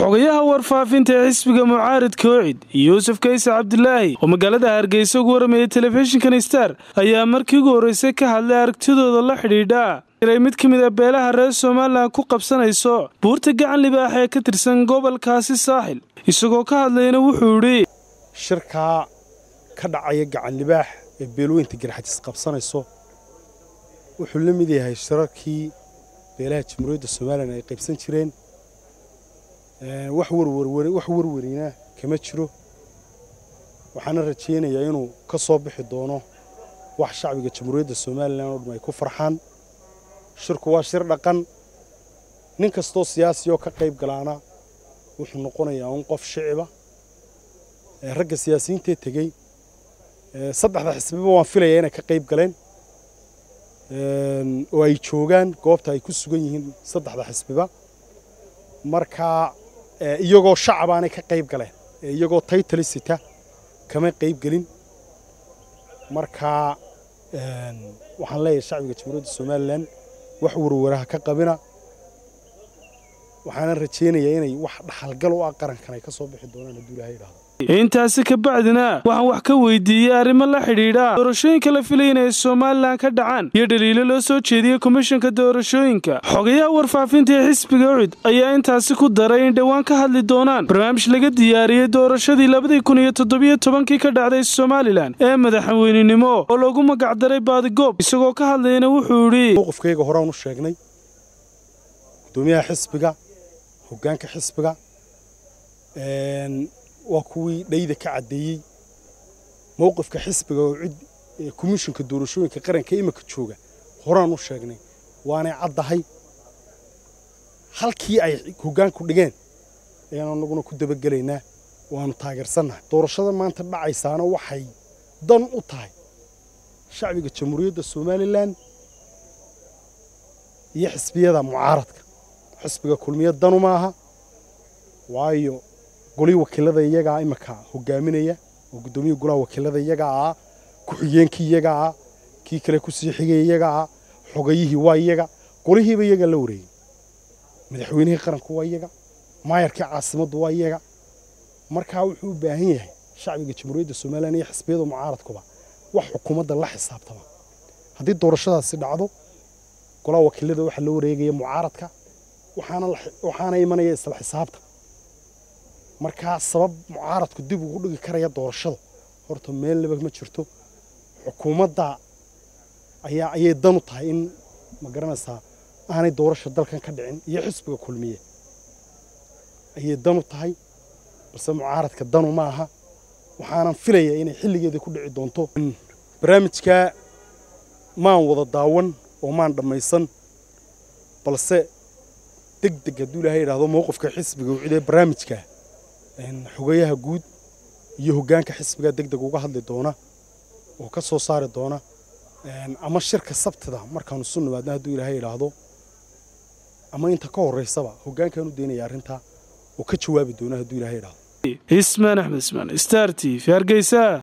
xogayaha warfaafinta ee xisbiga mucaaridka ocid yuusuf kayse cabdilaahi oo magaalada hargeysa ugu waramayay telefishinkan star ayaa markii ugu horreysay ka hadlay aragtidooda la xidhiidha inay mid ka mid a beelaha reer somalilan ku qabsanayso buurta gacan libaax ee ka tirsan gobolkaasi saaxil isagoo ka hadlayna wuxuu idhi shirkaa ka dhacaya gacan libaax ee beelweynta garxajis qabsanayso wuxuu la mid yahay shirarkii beelaha jamhuuriyadda somalilan ay qaybsan jireen wax warwarina kama jiro waxaana rajaynayaa inuu ka soo bixi doono wax shacbiga jamhuuriyadda somalilan oo dham ay ku farxaan shirku waa shir dhaqan nin kastoo siyaasi oo ka qayb galaana wuxuu noqonayaa un qof shiciba ragga siyaasiyiintee tegey saddexda xisbiba waan filayaa inay ka qayb galeen oo ay joogaan goobta ay ku sugan yihiin saddexda xisbiba markaa iyagoo shacabaanay ka qayb galeen iyagoo taytali sita kama qayb gelin markaa waxaan leeyahay shacbiga jamhuuriyadda somalilan wax warwaraha ka qabina waxaana rajaynayaa inay wax dhaxalgal u ah qarankan ay ka soo bixi doonaan hadduu ilahay idhahdo intaasi ka bacdina waxaan wax ka weydiiyey arrimo la xidhiidha doorashooyinka la filaya inay somalilan ka dhacaan iyo dhaliilo loo soo jeediyey komishanka doorashooyinka xogayaha warfaafinta ee xisbiga ucid ayaa intaasi ku daray in dhowaan ka hadli doonaan barnaamij laga diyaariyey doorashadii labadii kun iyo toddobiyo tobankii ka dhacday somalilan ee madaxweynenimo oo lagu magacdaray baadigoob isagoo ka hadlayna wuxuu idhi mowqifkayga horaan u sheegnay gudoomiyaha xisbiga hoggaanka xisbiga waa kuwii dhayda ka caddeeyey mowqifka xisbiga oo cid komishinka doorashooyinka qaranka imika jooga horaan u sheegnay waanay caddahay halkii ay hoggaanku dhigeen ayaan anaguna ku dabagelaynaa waanu taageersannahay doorashada maanta dhacaysaana waxay dan u tahay shacbiga jamhuuriyadda somalilan iyo xisbiyada mucaaradka xisbiga kulmiya danu maaha waayo golii wakiilada iyagaa imika hogaaminaya oo guddoomiyaha golaha wakiilada iyagaa ah ku-xigeenkii iyagaa ah kii kale kusii xigay iyagaa ah xogayihii waa iyaga golihiiba iyagaa la wareegay madaxweynihii qaranku waa iyaga maayarkii caasimaddu waa iyaga markaa wuxuu u baahan yahay shacbiga jamhuuriyadda somalilan iyo xisbiyada mucaaradkuba wax xukuumadda la xisaabtama haddii doorashadaasi dhacdo golaha wakiilada waxaa loo wareegaya mucaaradka waxaana imanaya isla xisaabta markaa sabab mucaaradku dib ugu dhigi karaya doorashada horta meel laba ma jirto xukuumadda ayaa ayay dan u tahay in ma garanaysaa aanay doorasha dalkan ka dhicin iyo xisbiga kulmiye ayay dan u tahay balse mucaaradka danu ma aha waxaanan filayaa inay xilligeeda ku dhici doonto barnaamijkaa maan wada daawan oo maan dhammaysan balse deg deg hadduu ilahay idhahdo mowqifka xisbiga ucidee barnaamijkaa xogayaha guud iyo hoggaanka xisbiga deg deg uga hadli doona oo ka soo saari doona ama shirka sabtida markaanu isu nimaadna hadduu ilaahay idhaahdo ama inta ka horraysaba hoggaankaan u daynaya arrintaa oo ka jawaabi doona hadduu ilahay idhahdo ismaan axmed ismaan star t v hargeysa